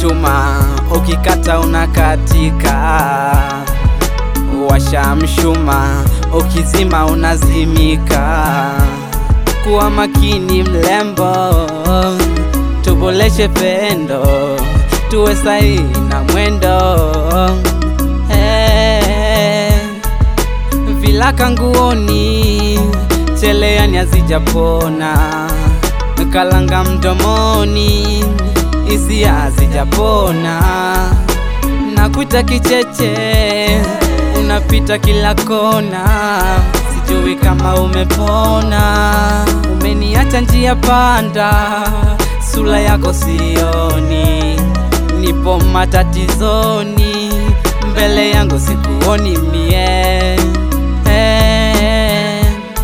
mshuma, ukikata unakatika. Washa mshuma, ukizima unazimika. Kuwa makini mlembo, tuboleshe pendo, tuwe sahihi na mwendo hey. Vilaka nguoni, cheleani hazijapona, kalanga mdomoni, hisia hazijapona, nakuita kicheche, unapita kila kona, sijui kama umepona, umeniacha njia panda, sura yako sioni, nipo matatizoni, mbele yangu sikuoni mie eh.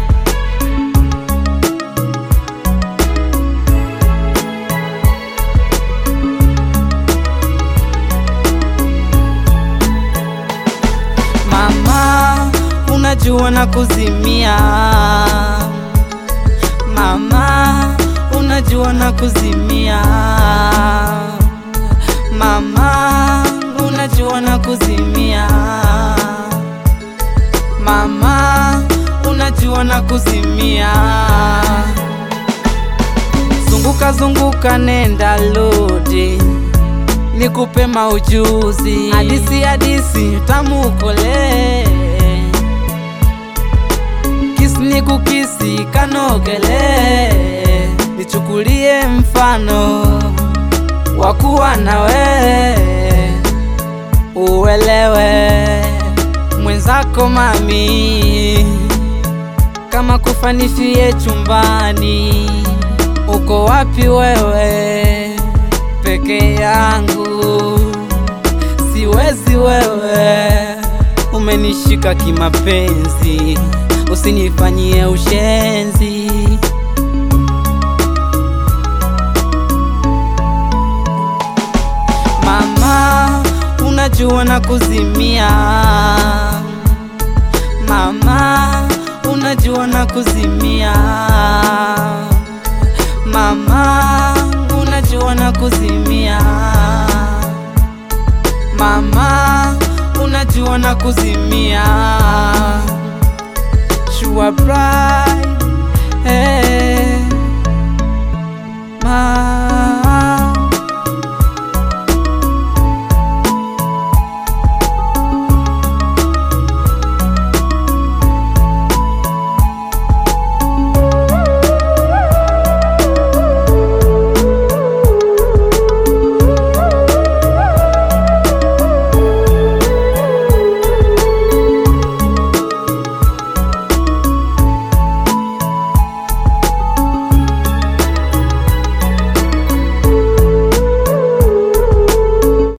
Mama, unajua na kuzimia. Mama, unajua na kuzimia. Mama, unajua na kuzimia. Mama, unajua na kuzimia. Zunguka zunguka, nenda lodi nikupe maujuzi, hadisi hadisi tamu kole, kisi nikukisi kanogele, nichukulie mfano wa kuwa nawe, uelewe mwenzako mami, kama kufanishie chumbani, uko wapi wewe? peke yangu siwezi, wewe umenishika kimapenzi, usinifanyie ushenzi. Mama, unajua na kuzimia. Mama, unajua na kuzimia. Mama, unajua na kuzimia. Mama, unajua na kuzimia. Sure bright, eh, ma